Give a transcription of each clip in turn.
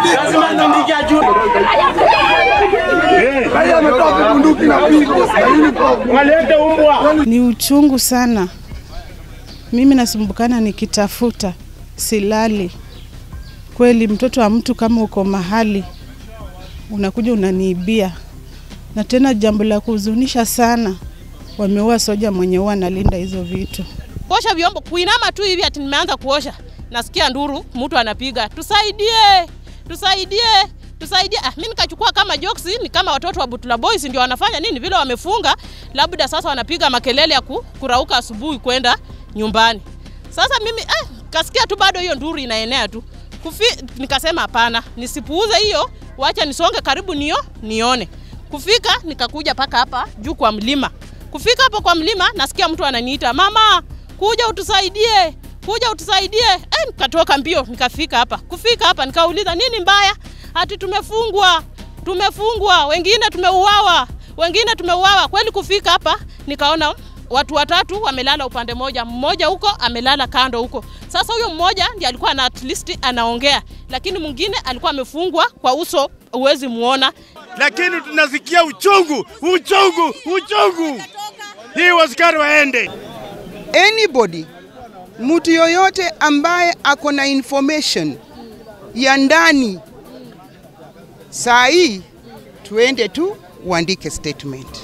Lazima nitandike ajue. Walete umbwa. Ni uchungu sana. Mimi nasumbukana nikitafuta, silali. Kweli mtoto wa mtu kama uko mahali unakuja unaniibia, na tena jambo la kuhuzunisha sana, wameua soja mwenye huwa analinda hizo vitu. kuosha vyombo, kuinama tu hivi ati nimeanza kuosha, nasikia nduru, mtu anapiga, tusaidie, tusaidie, tusaidie. Ah, mimi nikachukua kama jokes, ni kama watoto wa Butula Boys ndio wanafanya nini vile wamefunga, labda sasa wanapiga makelele ya ku, kurauka asubuhi kwenda nyumbani. Sasa mimi eh, kasikia tu bado hiyo nduru inaenea tu Kufi, nikasema hapana, nisipuuze hiyo, wacha nisonge karibu nio nione. Kufika nikakuja paka hapa juu kwa mlima. Kufika hapo kwa mlima nasikia mtu ananiita, mama, kuja utusaidie, kuja utusaidie. Eh, nikatoka mbio nikafika hapa. Kufika hapa nikauliza nini mbaya? Ati tumefungwa, tumefungwa, wengine tumeuawa, wengine tumeuawa. Kweli kufika hapa nikaona watu watatu wamelala upande moja, mmoja huko amelala kando huko. Sasa huyo mmoja ndiye alikuwa na at least anaongea, lakini mwingine alikuwa amefungwa kwa uso, huwezi muona. Lakini tunasikia uchungu, uchungu, uchungu. Hii wasikari waende. anybody mtu yoyote ambaye ako na information ya ndani saa hii tuende tu uandike statement.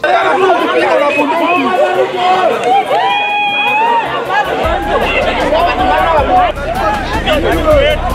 Wetu